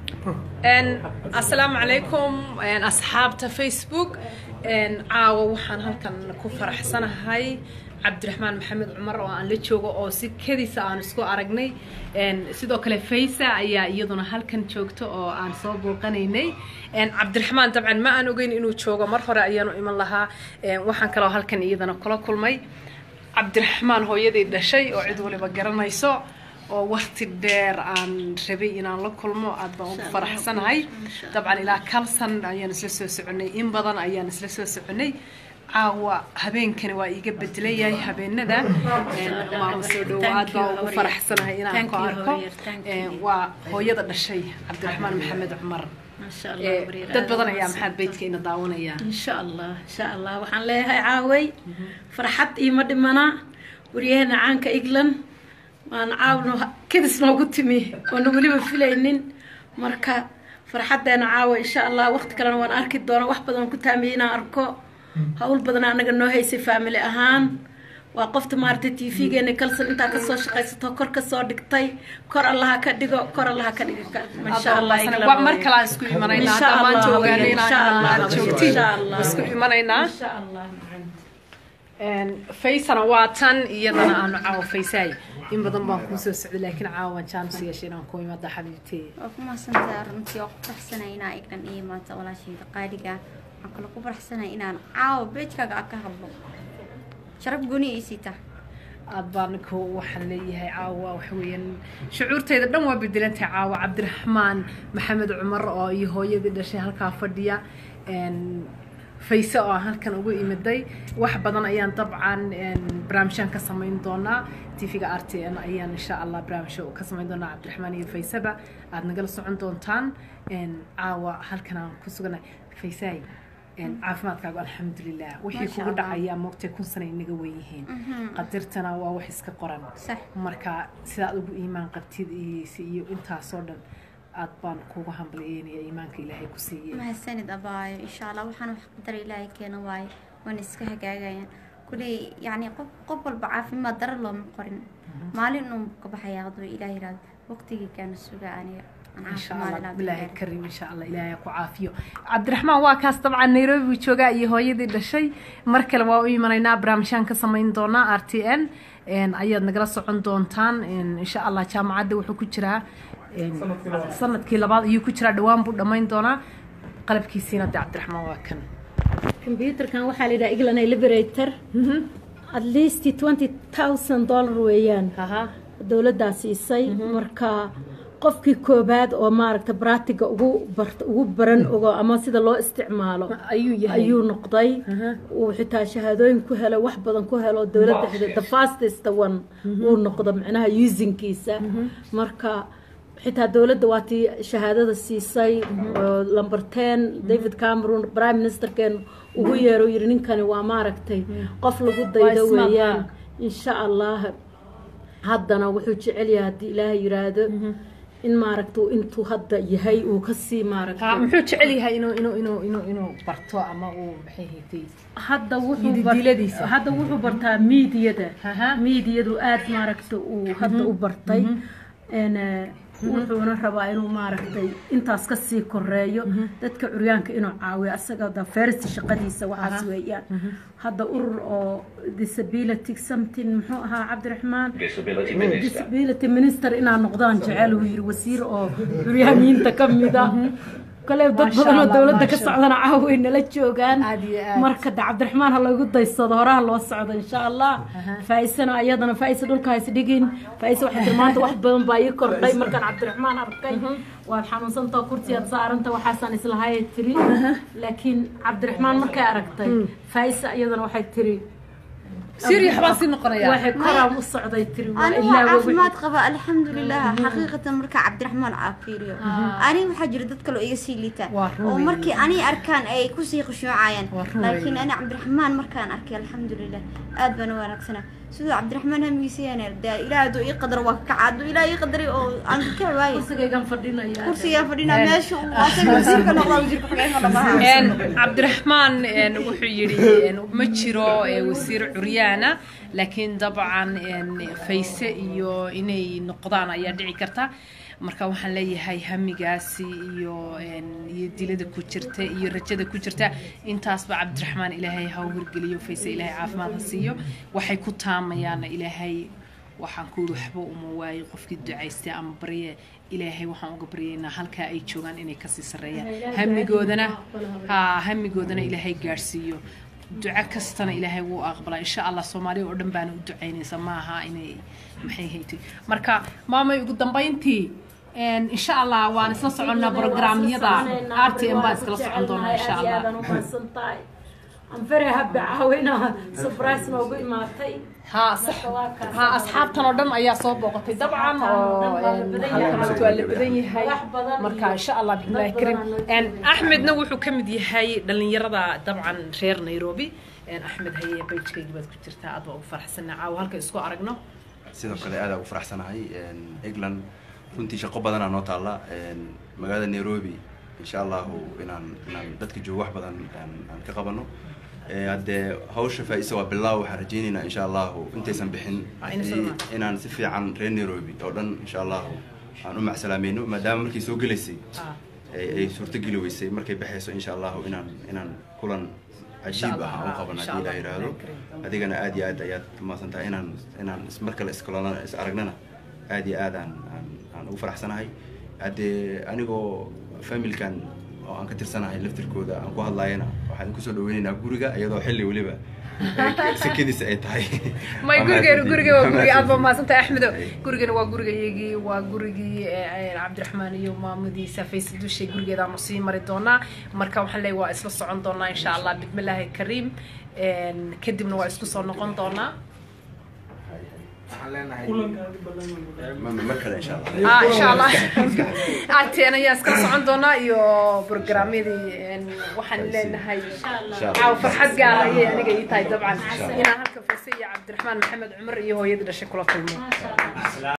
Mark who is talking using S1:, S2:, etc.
S1: asalaamu calaykum asxaabta facebook caawa waxaan halkan ku faraxsanahay cabdiraxmaan maxamed cumar oo aan la joogo oo si kediisa aan isku aragnay sidoo kale faysa ayaa iyaduna halkan joogto oo aan soo booqanaynay cabdiraxmaan dabcan ma aan ogeyn inuu joogo mar hore ayaanu iman lahaa waxaan kaloo halkan iyadana kula kulmay cabdiraxmaan hooyadii dhashay oo cid waliba garanayso oo wakti dheer aan rabay inaan la kulmo aad baan ugu faraxsanahay dabcan ilaa kalsan ayaan isla soo soconay in badan ayaan isla soo soconay caawa habeenkani waa iiga bedelayahay habeenada maama soo dhowaad baa ugu faraxsanahay inaan ku arko waa hooyada dhashay cabdiraxmaan maxamed cumar dad badan ayaa maxaad beydka ina daawanaya
S2: insha allah insha allah waxaan leeyahay caaway farxad iima dhimana waryaheena caanka england waan caawno kadis noogu timi oona weliba filaynin marka farxaddeena caawa insha allah waqti kalena waan arki doona wax badan ku taamiyey inaan arko hawl badan anaga noo haysay faamily ahaan waa qofta maaragtay t v-geena kalsan intaa kasoo shaqaysato kor kasoo dhigtay kor allaha ka dhigo kor allaha ka dhigo insha allah
S1: mar kale aan isku imanaynaa hadda maanta ogaanay inaad joogtiin isku imanaynaa
S2: insha allah
S1: faysana waa tan iyadana aanu caawa faysaay in badan baan kuu soo socday laakiin caawa waan jaanis yeeshay inaan ku imada xabiibtey
S3: waa ku mahadsantahay runtii waa ku faraxsanay inaa igdhan iyo maanta walaashayda qaaliga waxaan kaloo ku faraxsanay inaan caawa beejkaaga aad ka hadlo sharaf gooni ii siita
S1: aad baan ku waxaan leeyahay caawa waxa weeyaan shucuurtayda dhan waa bedelantahay caawa cabdiraxmaan maxamed cumar oo iyo hooyadii dhashay halkaa fadhiya fayse oo aan halkan ugu imiday wax badan ayaan dabcan barnaamijyaan ka samayn doonaa tv-ga r t n ayaan insha allah barnaamijyo ka samayn doonaa cabdiraxmaan iyo fayseba aad nagala socon doontaan caawa halkan aan ku suganahay faysaay caafimaadkaagu alxamdulilah wixii kugu dhacayaa moogtay kun sana inaga weyihiin qadirtana waa wax iska qoran marka sidaad ugu iimaan qabtid iyo intaasoo dhan aad baan kugu hambalyeynaya iimaanka ilaahay ku siiyey
S3: mahadsanid abaayo insha allah waxaan wax qadar ilaahay keena waaye waana iska hagaagayaan kuley yacni qof qof walba caafimaad dara looma qorin maalin inuu ka baxaya hadduu ilaah yiraahdo waqtigii kaana suga aniga
S1: insha allah bilaahi karim insha allah ilaahay ku caafiyo cabdiraxmaan waa kaas dabcan nairobi buu joogaa iyo hooyadii dhashay mar kale waa u imanaynaa barnaamijyaan ka samayn doonaa r t n ayaad nagala socon doontaan insha allah jaamacadda wuxuu ku jiraa sanadkii labaad ayuu ku jiraa dhawaan buu dhammayn doonaa qalabkiisiina de cabdiraxmaan waa kan
S2: computerkan waxaa la yidhaha england liberator at least twenty thousand dollar weeyaan dowladdaa siisay marka qofkii koobaad oo maaragta bratiga ugu bart ugu baran ogo ama sida loo isticmaalo ayuu noqday uu xitaa shahaadooyin ku helo wax badan ku helo dowladda the fastest one uu noqdo macnaha usingkiisa marka xitaa dowladda waa tii shahaadada siisay lumber ten david cameron prime ministerkeen ugu yeero yiri ninkani waa maaragtay qof lagu daydo weeyaan insha allah haddana wuxuu jecel yahay haddii ilaahay yiraahdo in maaragta intuu hadda yahay uu kasii maaragta
S1: muxuu jecel yahay inuu inuu inuu inuu inuu barto ama uu maxay haytay
S2: hadda wuxuu hadda wuxuu bartaa miidiyada miidiyadu aad maaragta uu hadda u bartay wuxuuna rabaa inuu maaragtay intaas kasii koreeyo dadka curyaanka inuu caawiyo asaga da ferst shaqadiisa waxaas weeyaan hadda urur oo disability something muxuu ahaa cabdiraxmaan disability minister inaa noqdaan jecel uu yiri wasiir oo curyaamiinta ka mida kale dad badan oo dowladda ka socdana caaway nala joogaan marka de cabdiraxmaan ha lagu daysado horaha loo socdo insha allah faaisana ayadana faaisa dhulka hays dhigin faaisa waxay tiri maanta wax badan baa ii kordhay markaan cabdiraxmaan arkay waad xanuunsantao kursiyaad saaranta waxaasaan islahayay tiri laakiin cabdiraxmaan markay aragtay faaisa iyadana waxay tiri
S1: سيري حباسي نقريا
S2: waxay koraan u socday tiri waa
S3: أنا
S2: ilaa
S3: عافماد قبا الحمد لله حقيقة مركا عبد الرحمن عافيريو أنا وحجر دتك لو إيجاسي ليتا
S1: وارون
S3: ومركي أنا أركان أي كوسي خشوع عين
S1: وارون
S3: لكن أنا عبد الرحمن مركان أركي الحمد لله آد بنا ونكسنا سيدو عبد الرحمن هم يسيان دا إلى دو يقدر وكعد إلى يقدر أو أنك كواي
S2: kursigaygan fadhinaya
S3: كرسي يا فرينا ماشي واسم وزير كنا الله وزير كحجين ولا ما
S1: cabdiraxmaan wuxuu yidhi ma jiro wasiir curyaana laakiin dabcan fayse iyo inay noqdaan ayaa dhici karta marka waxaan leeyahay hamigaasi iyo iyo dilada ku jirta iyo rajada ku jirta intaasba cabdiraxmaan ilaahay ha u hirgeliyo fayse ilaahay caafimaad ha siiyo waxay ku taamayaana ilaahay waxaan ku yidhi waxba uma waayo qofkii ducaystay ama barye ilaahay waxaan uga baryaynaa halkaa ay joogaan inay kasii sarreeyaan hamigoodana ha hamigoodana ilaahay gaadhsiiyo duco kastana ilaahay wuu aqbalaa insha allah soomaaliya oo dhan baana u ducaynaysa maaha inay maxay haytay marka maamay ugu dambayntii insha allah waan isla soconnaa programyada r t m baan iskala socon doonaa insha allah
S2: I'm very happy caawina surprise noogu imaatay
S1: ها صح ها أصحاب تنظم أيها صوب وقتي طبعا halkan waa la badan yahay marka insha allah bismillahi karim axmed na wuxuu ka mid yahay dhalinyarada dabcan reer nairobi axmed haye bajkaygi baad ku jirtaa aad baa ugu faraxsanaa caawa halka isku aragno
S4: sidoo kale aad ugu faraxsanahay england runtii shaqo badanaa noo taalla magaalada nairobi insha allahu inaan inaan dadka joogo wax badan aan ka qabano haddee hawsha faa-isa waa bilaaw waxaan rajaynaynaa insha allahu intaysan bixin inaan si fiican reer nairobi oo dhan insha allahu aan u macsalaamayno maadaama markay soo gelaysay ay suurtogeli weysay markay baxayso insha allahu inaan inaan kulan cajiib ah aan u qaban haddii ilaa yidhaahdo adigana aad iyo aad ayaad umaasan tahay inaan inaan mar kale iskulana is aragnana aad iyo aad aan aan aan ugu faraxsanahay haddee anigoo familkan oo aan ka tirsanahay laftirkooda aan ku hadlaayana waxaan kusoo dhaweynaynaa guriga iyadoo xilli weliba sakadiisa ay tahay
S1: may gurigeenu guriga waa guriga aad baa mahadsantahay axmedo gurigana waa gurigayagii waa gurigii cabdiraxmaan iyo maamadiisa faysa dushay gurigeedaanu sii mari doonaa marka waxaan leeyahay waa isla socon doonaa insha allah bismillaahi kariim kadibna waa isku soo noqon doonaa
S4: mar kale insha allah
S1: ah insha allah arteen ayaa iskala socon doonaa iyo programyadii waxaan leenahay caaw farxad gaara ayay aniga ii tahay dabcan inaan halka fayse iyo cabdiraxmaan maxamed cumar iyo hooyadii dhashay kula kulmo